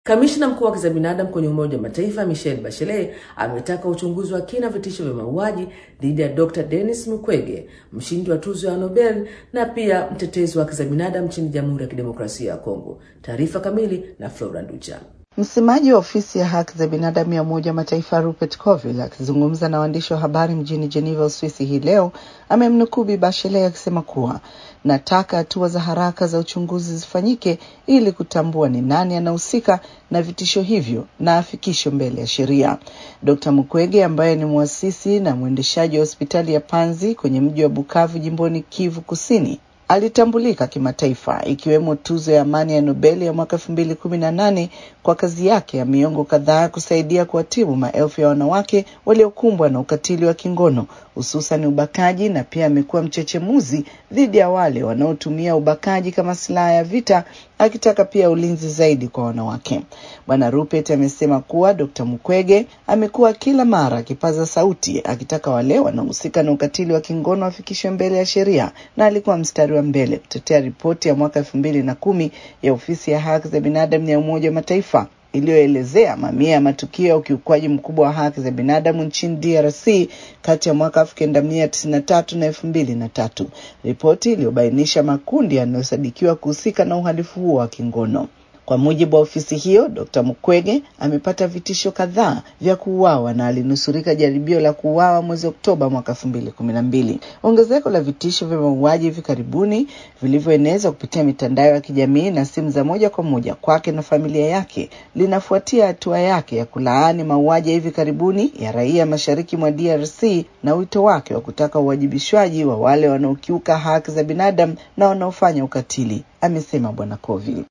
Kamishna mkuu wa haki za binadamu kwenye Umoja wa Mataifa Michelle Bachelet ametaka uchunguzi wa kina vitisho vya mauaji dhidi ya Dr. Denis Mukwege, mshindi wa tuzo ya Nobel na pia mtetezi wa haki za binadamu nchini Jamhuri ya Kidemokrasia ya Kongo. Taarifa kamili na Flora Nducha. Msemaji wa ofisi ya haki za binadamu ya Umoja wa Mataifa Rupert Colville akizungumza na waandishi wa habari mjini Geneva, Uswisi hii leo amemnukuu Bi Bachelet akisema kuwa nataka hatua za haraka za uchunguzi zifanyike ili kutambua ni nani anahusika na vitisho hivyo na afikishwe mbele ya sheria. Dr. Mukwege ambaye ni mwasisi na mwendeshaji wa hospitali ya Panzi kwenye mji wa Bukavu jimboni Kivu Kusini alitambulika kimataifa ikiwemo tuzo ya amani ya Nobel ya mwaka elfu mbili kumi na nane kwa kazi yake ya miongo kadhaa kusaidia kuwatibu maelfu ya wanawake waliokumbwa na ukatili wa kingono hususan ubakaji, na pia amekuwa mchechemuzi dhidi ya wale wanaotumia ubakaji kama silaha ya vita, akitaka pia ulinzi zaidi kwa wanawake. Bwana Rupert amesema kuwa Dr. Mukwege amekuwa kila mara akipaza sauti akitaka wale wanaohusika na ukatili wa kingono wafikishwe mbele ya sheria, na alikuwa mstari wa mbele kutetea ripoti ya mwaka elfu mbili na kumi ya ofisi ya haki za binadamu ya Umoja wa Mataifa iliyoelezea mamia ya matukio ya ukiukwaji mkubwa wa haki za binadamu nchini DRC kati ya mwaka elfu kenda mia tisini na tatu na elfu mbili na tatu, ripoti iliyobainisha makundi yanayosadikiwa kuhusika na uhalifu huo wa kingono. Kwa mujibu wa ofisi hiyo, Dr. Mukwege amepata vitisho kadhaa vya kuuawa na alinusurika jaribio la kuuawa mwezi Oktoba mwaka elfu mbili kumi na mbili. Ongezeko la vitisho vya mauaji hivi karibuni vilivyoenezwa kupitia mitandao ya kijamii na simu za moja kwa moja kwake na familia yake linafuatia hatua yake ya kulaani mauaji ya hivi karibuni ya raia mashariki mwa DRC na wito wake wa kutaka uwajibishwaji wa wale wanaokiuka haki za binadamu na wanaofanya ukatili, amesema Bwana Colville.